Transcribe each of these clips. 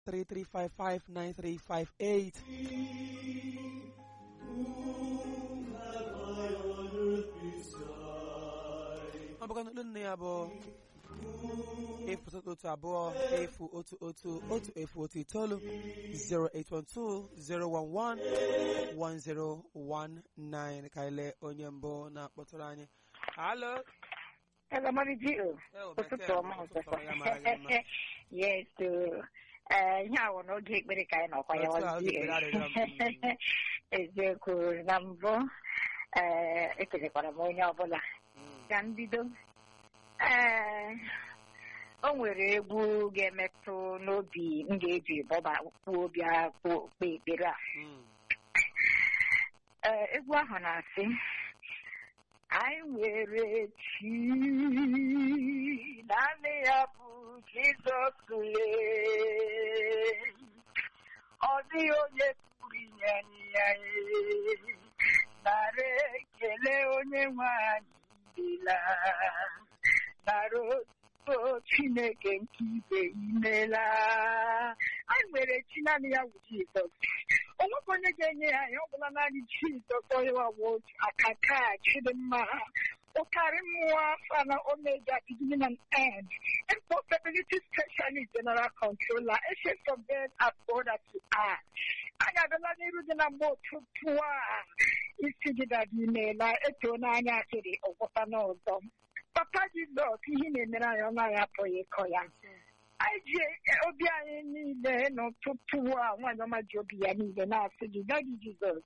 33559358 ọ bụkwa n'olu nne ya bụ efu otu abụọ efu otu otu otu efu otu itoolu 08120111019 ka ile onye mbụ na-akpọtụrụ anyị halo Hello, Mommy Gio. Eh, Ụtụtụ bekee, ọma ụtụtụ ọzọkwa. ọma, ya mara gị mma. Yes, uh, eh, ihe a wụ n'oge ekpere ka anyị nọkwa ya Otu a, oge wazie. ekpere arịrịọ m. Eziokwu na mbụ eh, ekelekwara m onye ọbụla ka mbido ee o nwere egwu ga-emetụ n'obi m ga-eji bọba kwuo bịa kpe ekpere a Mm. Ee, egwu ahụ na-asị anyị nwere chi naanị ya bụ Jizọs lee ọ dịghị onye pụrụ inye anyị ya ee. nara ekele onye nwe anyị dịla nara otuto Chineke nke ibe imela anyị nwere chi naanị ya bụ Jizọs onwekwa onye ga-enye ya ihe ọbụla naanị Jizọs onye wawo akaka chidimma ụkarị mmụọ afa na omega beginning and end impossibility specialist general controller ancient of days as old as you are anyị abịala n'iru dị na mgbe ụtụtụ a isi gị dada imeela etoo n'anya akịrị ọgwụta n'ọzọ papa Jizọs ihe ị na-emere anyị ọ naghị apụghị ịkọ ya anyị ji obi anyị niile n'ụtụtụ a nwaanyị ọma ji obi ya niile na-asị gị dadi Jizọs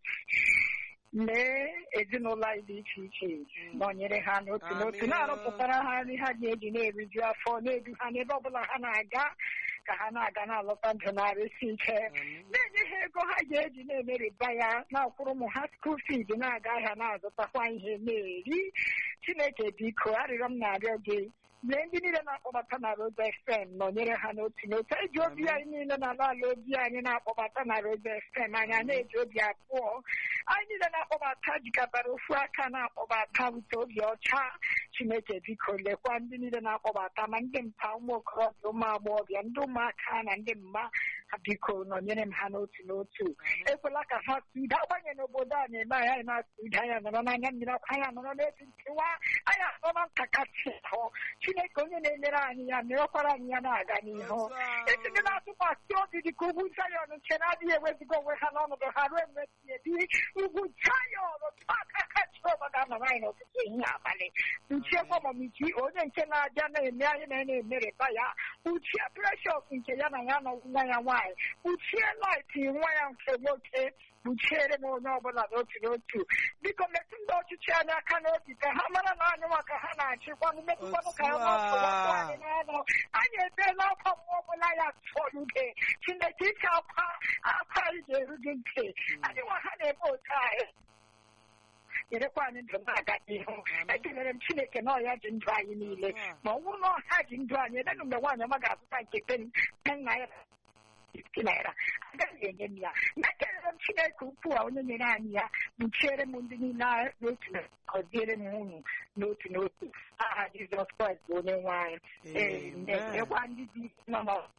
mee ezinụlọ anyị dị iche iche nọnyere ha n'otu n'otu Amen. na-arụpụtara ha nri ha ga-eji na-eriju afọ na-edu ha n'ebe ọbụla ha na-aga ka ha na-aga na-alọta ndụ na-arụsi ike Amen. na-enye ha ego ha ga-eji na-emeriba ya na-akwụrụ ụmụ ha skuul fiid na-aga ahịa na-azụtakwa ihe na-eri chineke biko arịrịọ m na-arịọ gị lee ndị niile na-akpọbata na Rosa FM nọnyere ha n'otu n'otu eji obi Amen. anyị niile na-ala ala obi anyị na-akpọbata na Rosa FM anyị a na-eji obi abụọ anyị niile na-akpọbata jikọtara ofu aka na-akpọbata bute obi ọcha chineke biko lekwa ndị niile na-akpọbata ma ndị mpa ụmụ okorobịa ụmụ agbọghọbịa ndị ụmụaka na ndị mma ha biko nọnyere m ha n'otu n'otu ekwela ka ha tụda agbanye n'obodo a na-eme anyị anyị na-atụda anya nọrọ n'anya mmiri ọkụ anya nọrọ n'etu nkewa anyị anọ na ntakasị ahụ chineke onye na-emere anyị ya merekwara anyị ya na-aga n'ihu Otu a. esi gị na-atụkwasị obi dị ka ugwu Zayọn nke na-adịghị eweziga onwe ha n'ọnọdụ ha ruo mgbe si ebi ugwu Zayọn otu aka aka Jehova ga-anọrọ anyị n'ụtụtụ ehihie abalị uchiekwa mamichi onye nke na-abịa na-eme anyị na na-emereba ya uchie precious nke ya na ya nọ nwa ya nwaanyị uchie light nwa ya nke nwoke kpuchiere m onye ọbụla n'otu n'otu biko metụ ndị ọchịchị anyị aka n'obi ka ha mara na anyị nwa ka ha na-achịkwanụ metụkwanụ ka ha Otu a. na-asọwapụ anyị n'ọnụ anyị ebeela akwa mmụọ ọbụla ya tọluge chineke ike akwa akwa anyị ga-eru gị ntị anyị nwa ha na-eme otu anyị nyerekwa anyị ndụ na-aga n'ihu ekelere m chineke na ọya ji ndụ anyị niile ma ọ bụrụ na ọha ji ndụ anyị ebenụ mgbe nwaanyị ọma ga-azụta nke ten ten naira fifty naira agaghị enye m ya na ekelere m chineke ukwu a onye nyere anyị ya kpuchiere m ndị niile a n'otu na gọziere m unu n'otu n'otu aha jizọs kraịst bụ onye nwe anyị ee Amen. ekwa ndị dị nọ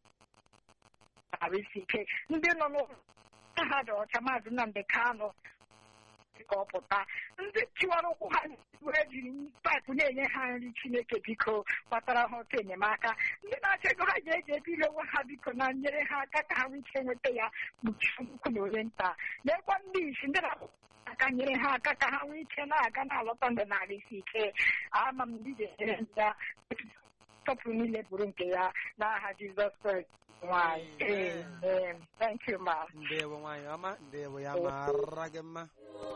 n'arụsi ike ndị nọ n'ụlọ ha dị ọcha maazị Nnamdị Kanụ ka ọ pụta ndị tiwara ụkwụ ha wee jiri paịpụ na-enye ha nri chineke biko kpatara ha otu enyemaka ndị na-achọ ego ha ga-eji ebiri onwe ha biko na nyere ha aka ka ha nwee ike nweta ya kpuchie ukwu na onye nta n'ekwa ndị isi ndị na-akwụ aka nyere ha aka ka ha nwee ike na-aga na-alọta ndụ na isi ike ama m ndị ga-enyere ndị ya tọpụ niile bụrụ nke ya n'aha Jizọs Kraịst nwanyị amen thank you ma ndewo nwaanyị ọma ndewo ya mara gị mma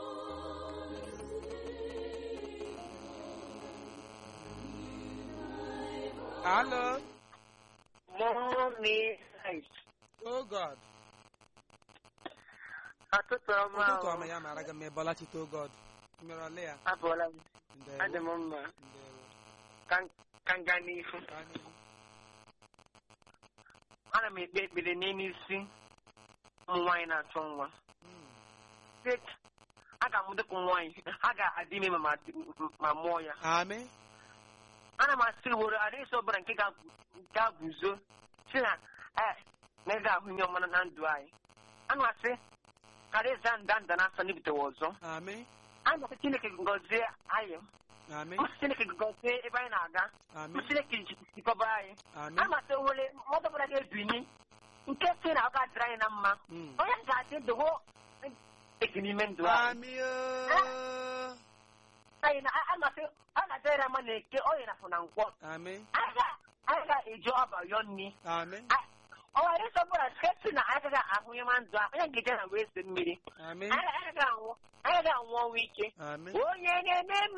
Hello. Mommy. Oh God. Ọtụtụ ọma Ụtụtụ ọma ya mara gị mma ịbọla chite oh God. Mmiri ole ya? abụọla m Ndewo. adị m mma Ndewo. ka ka m gaa n'ihu Ka anyị- ana m ekpe ekpere n'elu isi ụmụ nwaanyị na-achọ nwa Mm. Sị, a ga-amụ dịka ụmụ nwaanyị ha ga-adị ime ma ma- ma mụọ ya Amị. ana m asị were adịghị ọbụla nke ga- ga-guzo si na "Eh, na ị ga-ahụ ihe ọma na ndụ anyị anụ asị karịa ịza nda nda na-asọ n'ibitewa ọzọ Amen. anyị masị chineke gọzie anyị Amen. masị chineke gọzie ebe anyị na-aga Amen. masị chineke jikọba anyị Amen. amasị nwere mmadụ ọbụla ga-ebini nke si na ọ ga-adịrị anyị na mma Mm. onye ga-adị ndụwo eki n'ime ndụ anyị Amen. oh. anyị na amasị ọ na-adịrị na mma na eke onye na-afụ na nkwọ Amen. anyị ga- anyị ga-eji ọba yọọ nri Amen. ọ nwere isi ọbụla nke si na anyị agaghị ahụ ihe ma ndụ a onye ga-eje na wee se mmiri Amen. anyị agaghị anwụ anyị agaghị anwụ ọnwụ ike Amen. onye na-eme mma